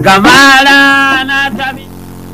Gabara na tabi.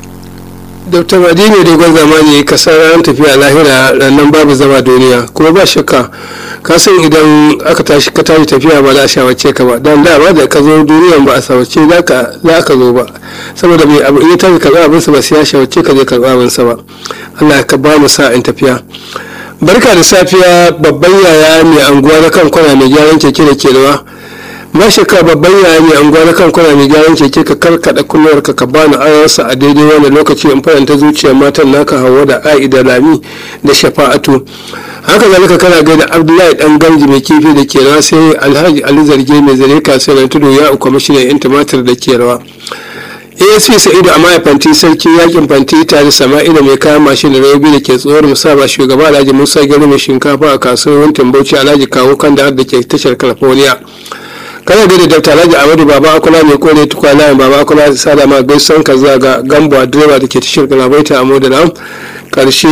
dr madini dogon zamani ka san ran tafiya lahira rannan babu zama duniya kuma ba shakka ka san idan aka tashi ka tashi tafiya ba za a shawarce ka ba dan dama da ka zo duniyan ba a shawarce za ka zo ba saboda mai abu in ya tashi karɓa abinsa ba sai ya shawarce ka zai karɓa abinsa ba allah ka ba mu sa in tafiya barka da safiya babban yaya mai anguwa na kan kwana mai gyaran keke da kerewa mashaka babban yaya mai anguwa na kan kwana mai gyaran keke ka karkada kunnuwar ka bani ayarsa a daidai wani lokaci in faranta zuciyar matan naka hawa da a'i da lami da shafa'atu haka zalika kana gaida abdullahi dan gamji mai kifi da ke rawa sai alhaji ali zarge mai zare kasuwar tudu ya uku mashinan yan tumatir da ke rawa asp sa'idu a fanti sarki yakin fanti tare sama'ila mai kayan mashin da rabi da ke tsohuwar musaba shugaba alhaji musa gari mai shinkafa a kasuwar wantin bauchi alhaji kawo kan da ke tashar california kana da dr alhaji amadu baba akula mai kore tukwa layin baba akula sada ma gaisan ka zuwa ga gambo direba da ke tashar galabaita a modana karshe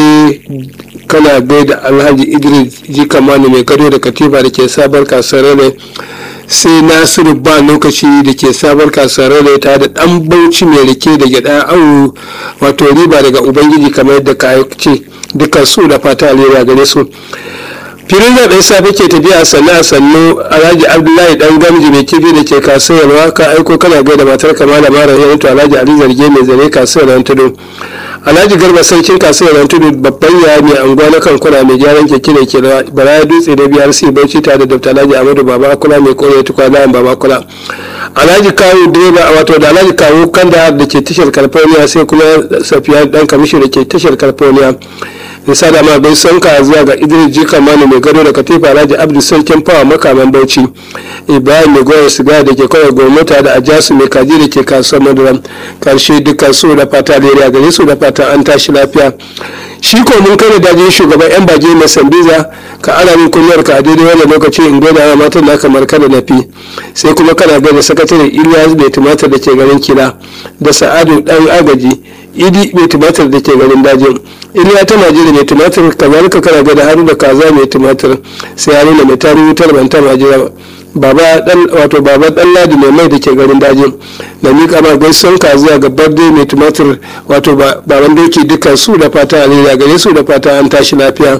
kana gaida alhaji idris jikamani mai gado da katifa da ke sabar kasuwar ne sai nasiru ba lokaci da ke sabar kasuwar ne ta da dan bauchi mai rike da gyada awu wato riba daga ubangiji kamar yadda ka ce dukkan su da fata alheri gare su filin zaɓen safe ke tafiya sannu a sannu alhaji abdullahi dan gamji mai kifi da ke kasuwarwa ka aiko kana gaida matar kamala mara yanto alhaji ali zarge mai zane kasuwar tudu alhaji garba sarkin kasuwar tudu babban yaya mai anguwa na kankuna mai gyaran keke da ke baraya dutse da biyar sai bauchi tare da dr alhaji amadu baba kula mai kore tukwa layan baba kula alhaji kawo direba wato da alhaji kawo kanda da ke tashar california sai kuma safiya dan kamishi da ke tashar california nisa da ma bai son ka zuwa ga idris jika mani mai gado da katifa alhaji abdu sarkin fawa makaman bauchi ibrahim mai goyar siga da ke kawai gwamnati da ajasu mai kaji da ke kasuwar madara karshe dukkan su da fata da gare su da fata an tashi lafiya shi ko mun kai da dajin shugaban yan baje mai sambiza ka ana min kunyar ka a daidai wannan lokaci in gaida wa matan na kamar kada na fi sai kuma kana gaida sakataren ilyas mai tumatir da ke garin kila da sa'adu dan agaji idi mai tumatir da ke garin dajin iliya ta majira mai tumatir kazalika kana gaida haru da kaza mai tumatir sai ya nuna mai tarihi wutar banta majira baba dan wato baba dan ladi mai mai da ke garin dajin da mika ma gaison ka zuwa ga barde mai tumatir wato baban doki dukkan su da fata alheri gare su da fata an tashi lafiya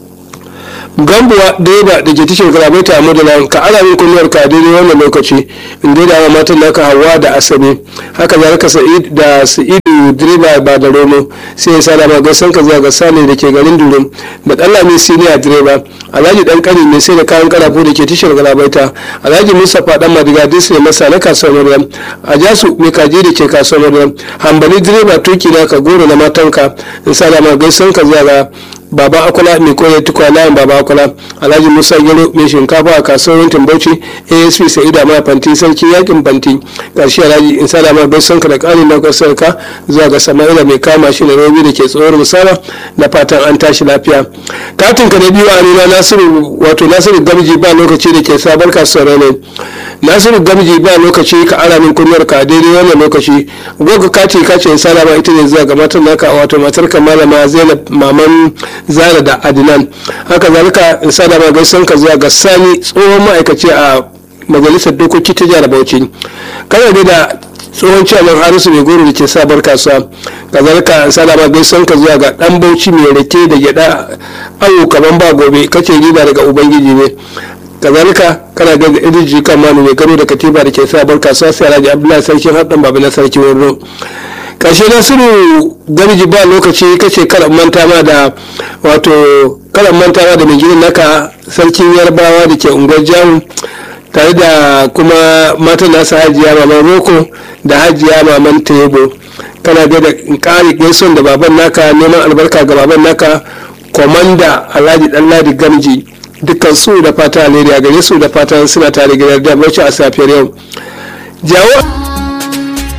gambuwa direba da ke tashar garabai ta amma da ka ana min kunyar ka daidai wannan lokaci in gaida wa matan naka hawa da asabe haka zalika sa'id da sa'idu direba ba da romo sai ya sada ma gaisan ka zuwa ga sale da ke garin durum da dalla mai siniya direba alhaji dan kani mai sai da kayan karafo da ke tashar garabai ta alhaji mustapha dan madiga disi ne masa na kasuwar maryam a jasu mai kaji da ke kasuwar maryam hambali direba tuki na ka goro na matanka in sada ma gaisan ka zuwa ga baba akula mai koyar tukwa layin baba akula alhaji musa gero mai shinkafa a kasuwar yankin bauchi asp sa'ida ma fanti sarki yakin fanti karshe alhaji in sada ma bai sanka da ƙarin daukar sarka zuwa ga sama'ila mai kama shi da robi da ke tsohuwar musala da fatan an tashi lafiya katin ka na biyu a nuna nasiru wato nasiru gamji ba lokaci da ke sabar kasuwar ne nasiru gamji ba lokaci ka ara min kunyar ka daidai wannan lokaci goga kati ka ce in sada ma ita ne zuwa ga matan naka wato matar ka malama zainab maman zara da adinan haka zalika in sa da magaisan ka zuwa ga sani tsohon ma'aikaci a majalisar dokoki ta jihar bauchi kana da tsohon ciyaman harisu mai goro da ke sabar kasuwa kazalika in sa da magaisan ka zuwa ga dan bauchi mai rake da gyada awo kaman ba gobe kace riba daga ubangiji ne kazalika kana ga iriji kan manu mai garo da katiba da ke sabar kasuwa sai alhaji abdullahi sarkin haɗin babu na sarki wurin ƙarshe nasiru gamji ba lokaci kace karan manta ma da wato karan manta ma da mai gidan naka sarkin yarbawa da ke unguwar jamu tare da kuma matan nasa hajiya maman roko da hajiya maman tebo kana ga da ƙari gaison da baban naka neman albarka ga baban naka komanda alhaji ɗanladi gamji dukkan su da fata alheri a gare su da fatan suna tare gidan da bauchi a safiyar yau jawo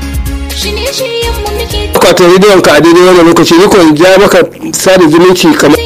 akwatin rediyon ka a daidai wannan lokaci ni ja maka sada zumunci kamar